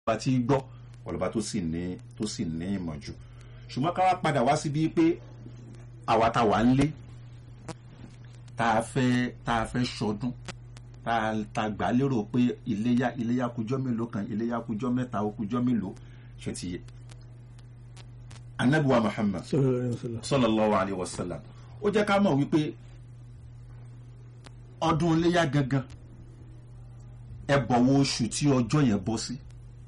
ọba tí gbọ́ ọlọ́ba tó sì ní tó sì ní ìmọ̀ jù ṣùgbọ́n ká wá padà wá síbi pé àwa tá wà ń lé tá a fẹ́ tá a fẹ́ ṣọdún tá a ta gbà lérò pé iléyá iléyá kújọ́ mélòó kan iléyá kújọ́ mẹ́ta ó kújọ́ mélòó ṣe ti yé anabiwa Muhammad sallallahu alayhi wa sallam ó jẹ́ ká mọ̀ wípé ọdún iléyá gangan ẹ bọ̀wọ̀ oṣù tí ọjọ́ yẹn bọ́ sí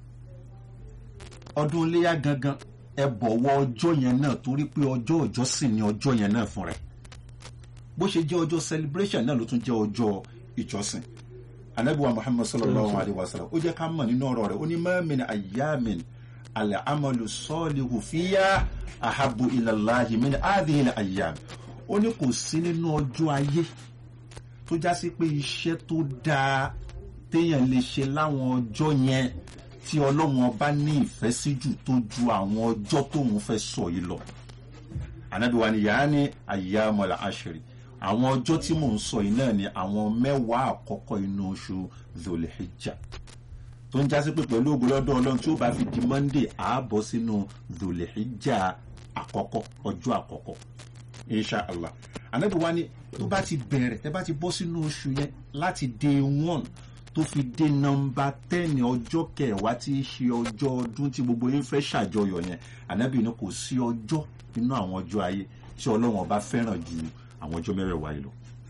ọdún iléyá gangan ẹ bọ̀wọ̀ ọjọ́ yẹn náà torí pé ọjọ́ ọjọ́ sì ni ọjọ́ yẹn náà fún rẹ̀ bó ṣe jẹ́ ọjọ́ celebration náà ló tún jẹ́ ọjọ́ ìjọsìn anabiwa muhammad sallallahu alayhi wa sallam ó jẹ́ ká mọ̀ nínú ọ̀rọ̀ rẹ̀ ó ní ma min ayyamin al-amalu salihu fiya ahabbu ila Allahi min hadhihi al-ayyam ó ní kò sí nínú ọjọ́ ayé tó já sí pé iṣẹ́ tó dáa téèyàn lè ṣe láwọn ọjọ́ yẹn tí ọlọ́run ọba ní ìfẹ́ sí jù tó ju àwọn ọjọ́ tóun fẹ́ sọ yìí lọ. ànábì wa ni yàrá ní ayyamul ashri àwọn ọjọ́ tí mò ń sọ yìí náà ni àwọn mẹ́wàá àkọ́kọ́ inú oṣù Dhul-Hijjah tó ń jásí pé pẹ̀lú ògo lọ́dọ̀ ọlọ́run tí ó bá fi di Monday àábọ̀ sínú Dhul-Hijjah àkọ́kọ́ ọjọ́ àkọ́kọ́ insha allah ànábì wa ni tó bá ti bẹ̀rẹ̀ ẹ bá ti bọ́ sínú oṣù yẹn láti day one tó fi dé nọ́mbà tẹ́ẹ̀nì ọjọ́ kẹwàá tí í ṣe ọjọ́ ọdún tí gbogbo yín fẹ́ ṣàjọyọ̀ yẹn ànábì ní kò sí ọjọ́ nínú àwọn ọjọ́ ayé tí ọlọ́run ọba fẹ́ràn ju àwọn ọjọ́ mẹ́rẹ̀ẹ̀wá yìí lọ.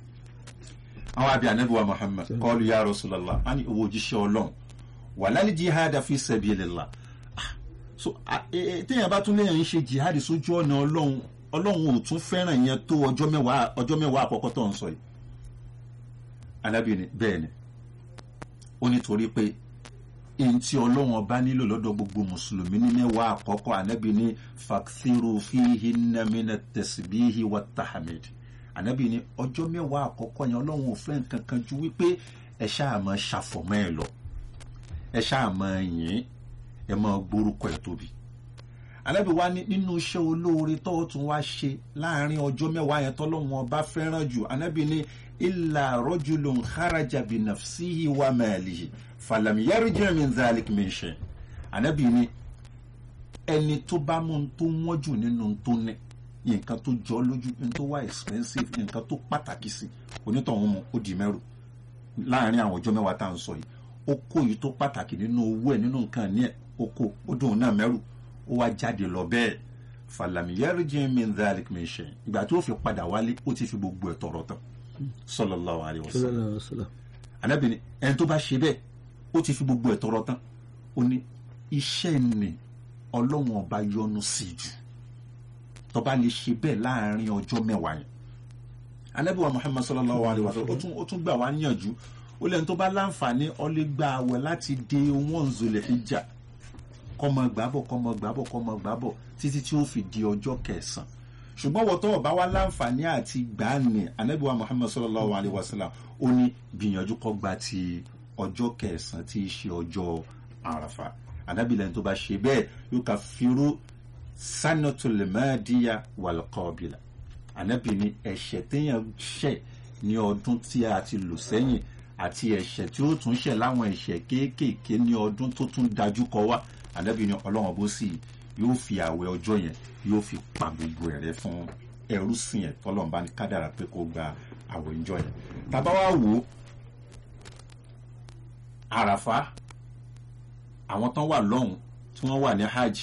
àwọn àbí ànábì wa muhammad kọ́ọ̀lù ya rasulallah á ní owó òjíṣẹ́ ọlọ́run walal jihad fi sabilillah so téèyàn bá tún léèyàn ń ṣe jihad sójú ọ̀nà ọlọ́run ọlọ́run ò tún fẹ́ràn yẹn tó ọjọ́ mẹ́wàá ọjọ́ mẹ́wàá àkọ́kọ́ tó ń sọ yìí ànábì ni bẹ́ẹ̀ ni ó nítorí pé èyí tí ọlọ́run ọba nílò lọ́dọ̀ gbogbo mùsùlùmí ní mẹ́wàá àkọ́kọ́ ànábì ní fakthiru fihinna mina tasbihi wa tahamid ànábì ní ọjọ́ mẹ́wàá àkọ́kọ́ yẹn ọlọ́run ò fẹ́ nǹkan kan ju wípé ẹ ṣáà máa ṣàfọ̀mọ́ ẹ lọ ẹ ṣáà máa yìn ẹ máa gbórúkọ ẹ tóbi ànábì wa ní nínú iṣẹ́ olóore tó tún wá ṣe láàrin ọjọ́ mẹ́wàá yẹn tọ́lọ́run ọba fẹ́ràn jù ànábì ní illa rajulun kharaja bi nafsihi wa malihi falam yarji min dhalik min shay anabi ni ẹni tó bá mú un tó wọ́n jù nínú tó ní nǹkan tó jọ lójú nǹkan tó wá expensive nǹkan tó pàtàkì sí onítọ̀hún mu ó di mẹ́rù láàrin àwọn ọjọ́ mẹ́wàá tá à ń sọ yìí ó kó yìí tó pàtàkì nínú owó ẹ̀ nínú nǹkan ní ẹ̀ ó kó ó dùn náà mẹ́rù ó wá jáde lọ bẹ́ẹ̀ falam yarji min dhalik min shay ìgbà tó fi padà wálé ó ti fi gbogbo ẹ̀ tọrọ tán sallallahu alayhi wa sallam anabi ni ẹni tó bá ṣe bẹ́ẹ̀ ó ti fi gbogbo ẹ̀ tọrọ tán ó ní iṣẹ́ ni ọlọ́run ọba yọ́nú sí jù tó bá lè ṣe bẹ́ẹ̀ láàrin ọjọ́ mẹ́wàá yẹn anabi wa muhammad sallallahu alayhi wa sallam ó tún ó tún gbà wá níyànjú ó lẹ́ni tó bá láǹfààní ó lè gba àwẹ̀ láti dé one Dhul-Hijjah kọ́mọ gbàbọ̀ kọ́mọ gbàbọ̀ kọ́mọ gbàbọ̀ títí tí ó fi di ọjọ́ kẹsàn-án ṣùgbọ́n wọ́n tọ́wọ́ bá wá láǹfààní àti gbàánì anábìwá muhammad sallallahu alayhi wa sallam ó ní gbìyànjú kó gba ti ọjọ́ kẹsàn-án tí í ṣe ọjọ́ àràfà anábìlẹ̀ tó bá ṣe bẹ́ẹ̀ yóò ká firu sanatul madiya wal qabila anábì ní ẹ̀ṣẹ̀ téèyàn ṣẹ̀ ní ọdún tí a ti lò sẹ́yìn àti ẹ̀ṣẹ̀ tí ó tún ṣẹ̀ láwọn ẹ̀ṣẹ̀ kéékèèké ní ọdún tó tún dájú kọ wá anábì ní ọlọ́run bó sì yóò fi àwẹ̀ ọjọ́ yẹn yóò fi pa gbogbo ẹ̀rẹ́ fún ẹrú sìn ẹ̀ tọ́lọ́mbá ní kádàrà pé kó gba àwẹ̀ ọjọ́ yẹn. tàbá wá wò ó àràfá àwọn tán wà lọ́hùn tí wọ́n wà ní hajj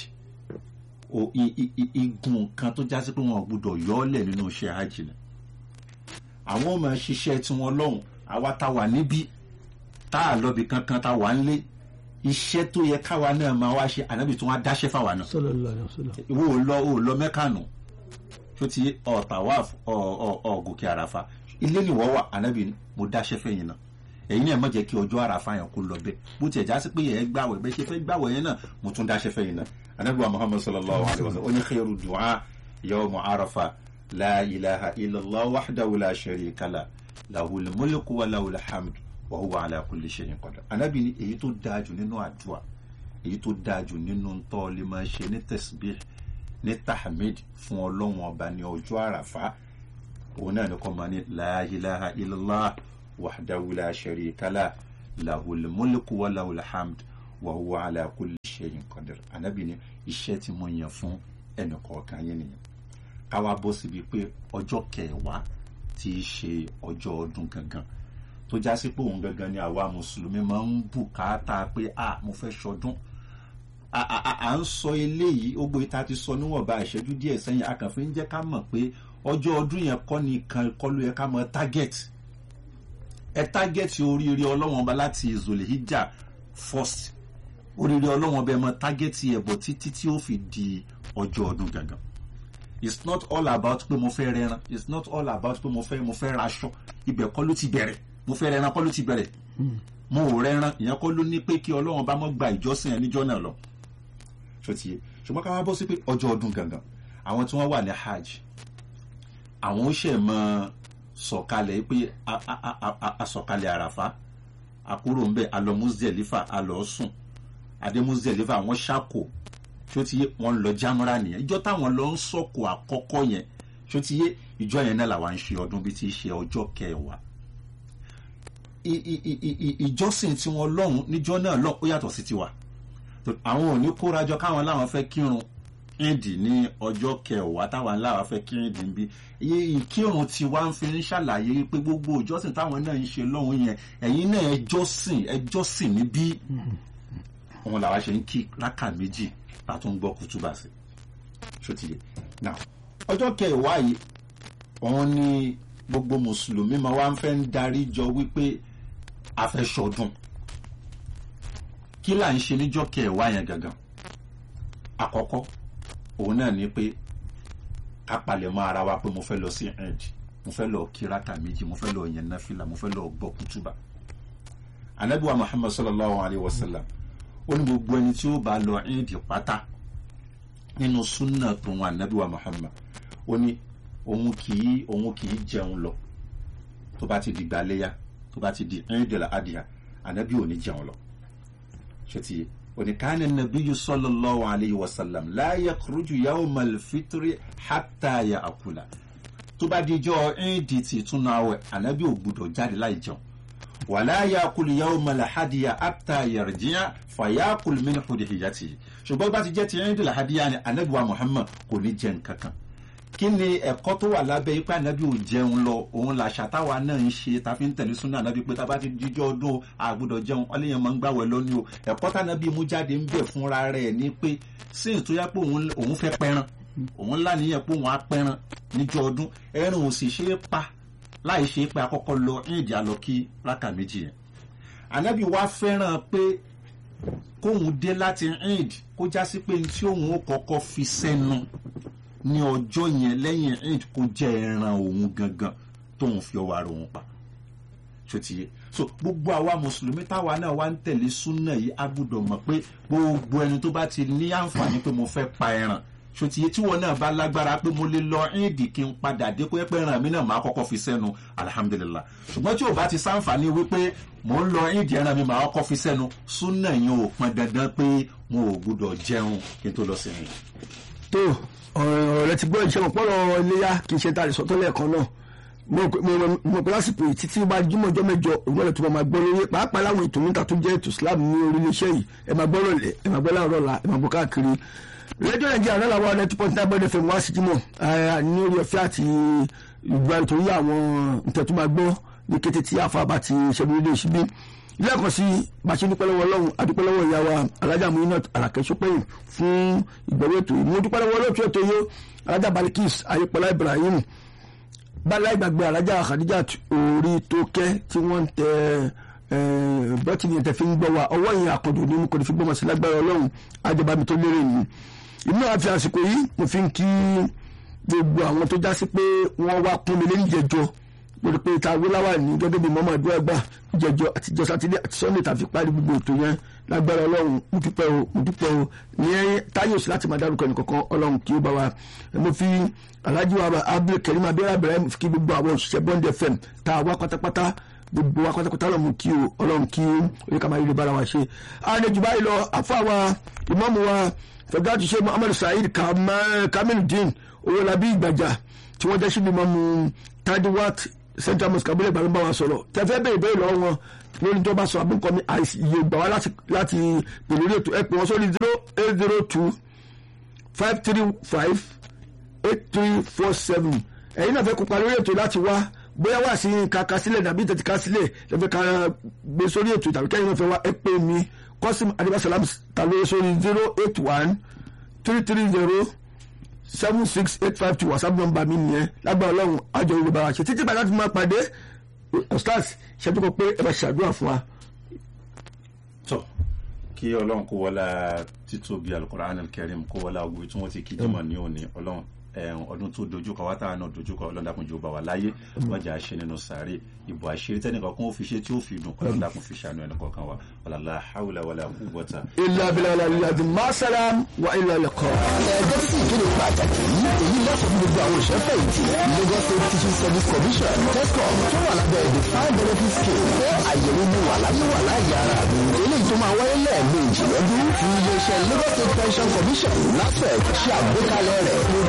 igun kan tó jásí pé wọn ò gbúdọ̀ yọ ọ́ lẹ̀ nínú iṣẹ́ hajj ni. àwọn ọmọ ṣiṣẹ́ tí wọ́n lọ́hùn àwa tá wà níbí tá a lọ́bi kankan tá wà ń lé iṣẹ́ tó yẹ káwa náà máa wá ṣe ànábì tó wá dáṣẹ́ fáwa náà. ìwọ ò lọ ò lọ mẹ́kànnù tó ti ọ̀tàwáf ọ̀gòkè àràfà ilé nìwọ́ wà ànábì ni mo dáṣẹ́ fẹ́yìn náà ẹ̀yin náà má jẹ́ kí ọjọ́ àràfà yẹn kó lọ bẹ́ẹ̀ bó tiẹ̀ já sí pé yẹn gbàwẹ̀ bẹ́ẹ̀ ṣe fẹ́ gbàwẹ̀ yẹn náà mo tún dáṣẹ́ fẹ́yìn náà ànábì wa muhammad sallallahu alayhi wa sallam ó ní khairu du'a yawmu arafa la ilaha illallah wahdahu la sharika lah lahul mulku wa lahul hamdu wa huwa ala kulli shay'in qadir anabi ni èyí tó dáa jù nínú àdúrà èyí tó dáa jù nínú ntọ́ lè máa ṣe ní tasbih ní tahmid fún ọlọ́run ọba ní ọjọ́ àràfá òun náà ní kọ́ máa ní la ilaha illallah wahdahu la sharika lah lahul mulku wa lahul hamd wa huwa ala kulli shay'in qadir ànábì ní iṣẹ́ tí mo yàn fún ẹnì kọ̀ọ̀kan yín nìyẹn káwa bọ́ síbi pé ọjọ́ kẹwàá tí í ṣe ọjọ́ ọdún gangan tó já sí pé òun gangan ni àwa mùsùlùmí máa ń bùkátà pé a mo fẹ́ ṣọdún à ń sọ eléyìí ó gbé ta ti sọ níwọ̀nba ìṣẹ́jú díẹ̀ sẹ́yìn a kàn fi ń jẹ́ ká mọ̀ pé ọjọ́ ọdún yẹn kọ́ ni kan kọ́ ló yẹ ká mọ target ẹ target oríire ọlọ́wọ́n ọba láti Zulhijjah first oríire ọlọ́wọ́n ọba ẹ mọ target ẹ̀ bọ̀ títí tí ó fi di ọjọ́ ọdún gangan it's not all about pé mo fẹ́ rẹran it's not all about pé mo fẹ́ mo fẹ́ raṣọ ibẹ̀ kọ́ ló ti bẹ̀rẹ̀ mo fẹ́ rẹran kọ́ ló ti bẹ̀rẹ̀ mo ò rẹran ìyẹn kọ́ ló ní pé kí ọlọ́wọ́n bá mọ́ gba ìjọsìn ẹ̀ níjọ́ náà lọ ṣòtìyẹ ṣùgbọ́n ká wá bọ́ sí pé ọjọ́ ọdún gangan àwọn tí wọ́n wà ní hajj àwọn ó ṣẹ̀ mọ́ sọ̀kalẹ̀ pé asọ̀kalẹ̀ àràfá àkúrò ń bẹ̀ alọ Muzdalifa alọ sùn adé Muzdalifa àwọn ṣàkó ṣó ti yé wọn lọ jámúra nìyẹn ìjọ táwọn lọ ń sọ̀kò àkọ́kọ́ yẹn ṣó ti yé ìjọ yẹn náà làwọn ń ṣe ọdún bí ti ṣe ọjọ́ kẹwàá ìjọsìn tiwọn lọ́hùn níjọ́ náà lọ ó yàtọ̀ sí tiwa àwọn ò ní kórajọ káwọn láwọn fẹ́ kírun ìdì ní ọjọ́ kẹwàá táwọn láwọn fẹ́ kírun ìdì ń bí ìkírun tiwa ń fi ń ṣàlàyé pé gbogbo ìjọsìn táwọn náà ń ṣe lọ́hùn yẹn ẹ̀yin náà ẹjọ́sìn ẹjọ́sìn níbí òun làwa ṣe ń kí rákà méjì látún gbọ́ kútúbà sí ṣòtìyẹ now ọjọ́ kẹwàá yìí òun ni gbogbo mùsùlùmí máa wá ń fẹ́ ń darí jọ wípé a fẹ́ ṣọdún kí là ń ṣe níjọ́ kẹwàá yẹn gangan àkọ́kọ́ òun náà ni pé ká palẹ̀ mọ́ ara wa pé mo fẹ́ lọ sí ẹ̀ẹ́dì mo fẹ́ lọ kí rákà méjì mo fẹ́ lọ yẹn náfìlà mo fẹ́ lọ gbọ́ kútúbà anabiwa muhammad sallallahu alayhi wa sallam ó ní gbogbo ẹni tí ó bá lọ ẹ̀ẹ́dì pátá nínú súnà tòun anabiwa muhammad ó ní òun kì í òun kì í jẹun lọ tó bá ti di gbaléyà tó bá ti di ẹ̀ẹ́dì adìyà anabi ò ní jẹun lọ ṣètìyẹ oníkànnì nàbíyù sallallahu alayhi wa sallam la yakhruju yawmal fitri hatta ya'kula tó bá dijọ́ ẹ̀ẹ́dì tí túnú àwẹ̀ anabi ò gbúdọ̀ jáde láì jẹun wàlá yakulu yawmal hadiya hatta yarji'a fayakul min hudhiyatihi ṣùgbọ́n bá ti jẹ́ ti ẹ̀ẹ́dì làhádìyà ni anabi wa muhammad kò ní jẹ nǹkan kan kí ni ẹ̀kọ́ tó wà lábẹ́ ipá ànábì ò jẹun lọ òun làṣà táwa náà ń ṣe ta fi ń tẹ̀lé súnà ànábì pé tábà ti jíjọ́ ọdún àgbọ́dọ̀ jẹun ọlẹ́yìn máa ń gbàwẹ̀ lónìí o ẹ̀kọ́ tànábì mú jáde ń bẹ̀ fúnra rẹ̀ ni pé sí ìtúyà pé òun fẹ́ pẹran òun ńlá nìyẹn pé òun á pẹran níjọ́ ọdún ẹran ò sì ṣe é pa láì ṣe é pé akọ́kọ́ lọ ìdí àlọ́ kí rákà méjì yẹn ànábì wá fẹ́ràn pé kóun dé láti ìd kó já sí pé tí òun ó kọ́kọ́ fi sẹ́nu ní ọjọ́ yẹn lẹ́yìn eid kó jẹ́ ẹran òun gangan tóun fi ọwọ́ ara òun pa ṣòtìyẹ so gbogbo àwa mùsùlùmí táwa náà wá ń tẹ̀lé súnà yìí a gbọ́dọ̀ mọ̀ pé gbogbo ẹni tó bá ti ní àǹfààní pé mo fẹ́ pa ẹran ṣòtìyẹ tí wọn náà bá lágbára pé mo lè lọ eid kí n padà dé pé pé ẹran mi náà máa kọ́kọ́ fi sẹ́nu alhamdulillah ṣùgbọ́n tí o bá ti sáǹfààní wípé mo ń lọ eid ẹran mi máa kọ́kọ́ fi sẹ́nu súnà yẹn ò pọn dandan pé mo ò gbọ́dọ̀ jẹun kí n tó lọ sí ẹ̀yìn. tó ọ̀rọ̀ rẹ ti gbọ́ ìṣẹ́ mọ̀ pọ́nrọ̀ iléyà kì í ṣe ta àdìsọ́ tó lẹ́ẹ̀kan náà mo pẹ́ lásìkò yìí títí bá jímọ̀ ọjọ́ mẹ́jọ ìgbọ́dọ̀ tó máa gbọ́ lórí pàápàá láwọn ètò níta tó jẹ́ ètò Islam ní orílẹ̀-iṣẹ́ yìí ẹ máa gbọ́ rọ̀lẹ́ ẹ máa gbọ́ láàárọ̀ la ẹ máa gbọ́ káàkiri rédíò nàìjíríà náà làwọn ọ̀nà two point nine bọ́ọ̀dẹ̀ fm wá sí jímọ̀ ní orí ọ̀fẹ́ àti ìgbà nítorí àwọn nǹkan tó máa gbọ́ ní kété tí àfa bá ti ṣẹ́gun ilé ìṣíbí lẹ́ẹ̀kan sí bàṣẹ dúpẹ́lẹ́wọ́ ọlọ́run adúpẹ́lẹ́wọ́ ìyá wa alájà muinat alakẹ́sọ́pẹ́yìn fún ìgbọ̀wé ètò yìí mo dúpẹ́lẹ́wọ́ olóòtú ètò yìí alájà balikis ayépọ̀lá ibrahim bala ìgbàgbé alájà khadijat orí tó kẹ́ tí wọ́n ń tẹ bọ́tìnì ẹ̀tẹ̀ fi ń gbọ́ wa ọwọ́ yìí àkọ́dù ní kò ní fi gbọ́mọ̀ sí lágbára ọlọ́run ajabami tó lérè ni inú àfi àsìkò yìí mo fi ń kí gbogbo àwọn tó já sí pé wọ́n wá kún mi lẹ́yìn jẹjọ́ lórí pé ta wíláwà ní gẹ́gẹ́ bí mọ́mọ́ àdúrà gbà jẹjọ àtijọ́ sátidé àti sunday tàfi parí gbogbo ètò yẹn lágbára ọlọ́run mo dúpẹ́ o mo dúpẹ́ o ní táyọ̀ sí láti máa dárúkọ ẹnìkankan ọlọ́run kí ó bá wa mo fi alhaji wa abdul karim abẹ́rẹ́ abẹ́rẹ́ mo fi kí gbogbo àwọn òṣìṣẹ́ bond fm tá a wá pátápátá gbogbo wa pátápátá ọlọ́run kí o ọlọ́run kí o orí kàmá yìí bára wa ṣe. àlejò báyìí lọ àfọ àwa ìmáàmù wa fẹ̀gáàtì ṣe muhammadu saheed kamiludin owólabí ìgbàjà tí wọ́n jẹ́ síbi mọ́mú tadiwat central mosque abúlé ìgbàlú bá wa sọ̀rọ̀ tẹ́fẹ́ bẹ́ẹ̀ bẹ́ẹ̀ lọ́wọ́ wọn lórí tó bá sọ abúkọ mi àìsí iye gbà wá láti láti pè lórí ètò ẹ pè wọ́n sórí zero eight zero two five three five eight three four seven ẹ̀yin náà fẹ́ kópa lórí ètò láti wá bóyá wà sí kaka sílẹ̀ dàbí tètè ká sílẹ̀ lẹ́fẹ̀ ká gbé sórí ètò tàbí kẹ́yìn náà fẹ́ wá ẹ pè mí kọ́sìm adébásalam ta lórí sórí zero eight one three three zero seven six eight five two whatsapp number mi nìyẹn lágbára ọlọ́run àjọ yorùbá wa ṣe títí bàtà tí mo máa pàdé ostars ṣẹ́jú kó pé ẹ bá ṣàdúrà fún wa. tọ kí ọlọ́run kó wọlá títóbi alukoran alkarim kó wọlá ogun tí wọ́n ti kí jimá ní òní ọlọ́run ẹ̀hún ọdún tó dojúkọ wá táwọn náà dojúkọ ọlọ́run dákun jù bá wa láyé wájà ṣe nínú sàárè ìbò àṣírí tẹ́nìkan kún ó fi ṣe tí ó fi dùn ọlọ́run dákun fi ṣàánú ẹnì kọ̀ọ̀kan wa wàlálà hàwùlà wàlà quwwata. ilà abilà wàlà ilà àti masalam wa ilà lẹkọ. ẹgbẹ́ sì kéde pàtàkì yìí èyí lọ́sọ̀ fún gbogbo àwọn òṣèré ìtì Lagos State Teaching Service Commission TESCOM tó wà lábẹ́ defined benefit scheme pé àyẹ̀wò mi wà láyé wà láyé ara mi eléyìí tó máa wáyé lẹ́ẹ̀mejì lọ́dún fún iléeṣẹ́ Lagos State Pension Commission LASPEC ṣe àgbékalẹ̀ rẹ̀